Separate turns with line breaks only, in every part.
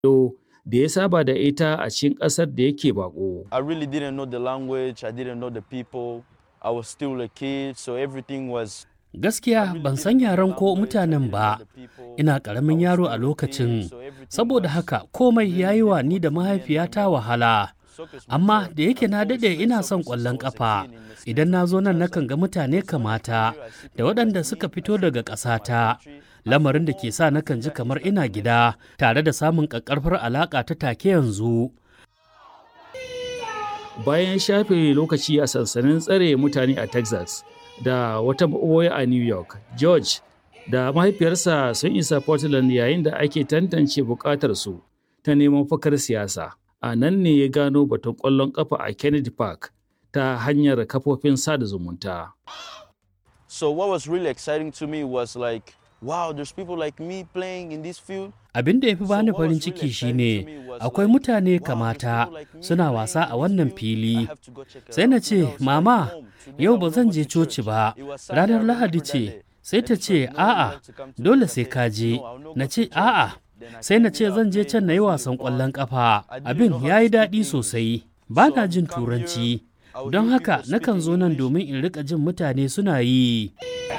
da ya saba da ita a cikin ƙasar da yake bako.
I really didn't know the language, I didn't know the people. I was still a kid, so everything was
Gaskiya ban san yaren ko mutanen ba, ina ƙaramin yaro a lokacin, saboda haka komai ya yi wa ni da mahaifiyata wahala. Amma da yake na daɗe ina son ƙwallon ƙafa, idan na zo nan nakan ga mutane kamata da waɗanda suka fito daga ƙasata. Lamarin da ke sa nakan ji kamar ina gida tare da samun ƙaƙƙarfar alaƙa ta take yanzu.
Bayan shafe lokaci a sansanin tsare mutane a Texas da wata maɓoya a New York, George da mahaifiyarsa sun isa Portland yayin da ake tantance buƙatarsu ta neman fakar siyasa. A nan ne ya gano batun ƙwallon ƙafa a Kennedy Park ta hanyar kafofin sada zumunta.
So what was really exciting to me was like, wow, there's people like me playing in this field.
Abin da ya fi bani farin ciki shine akwai mutane kamata suna wasa a wannan fili. Sai na ce, Mama, yau ba zan je coci ba, ranar Lahadi ce. Sai ta ce, A'a, dole sai ka je. Na ce, A'a, sai na ce zan je can na yi wasan ƙwallon ƙafa. Abin ya yi daɗi sosai. Ba na jin Turanci. Don haka nakan zo nan domin in riƙa jin mutane suna yi.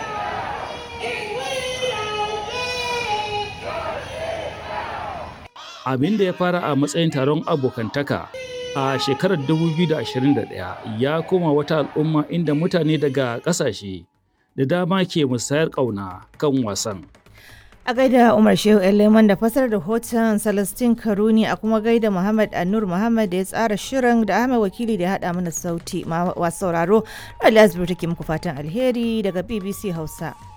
abin da ya fara a matsayin taron abokantaka a shekarar 2021 ya koma wata al'umma inda mutane daga ƙasashe da dama ke musayar ƙauna kan wasan.
A gaida Umar Shehu Leman da fasar da hoton Celestine Karuni a kuma gaida Muhammad Anur Muhammad da ya tsara shirin da Ahmed Wakili da ya haɗa mana sauti masu sauraro. Ali Asibir take muku fatan alheri daga BBC Hausa.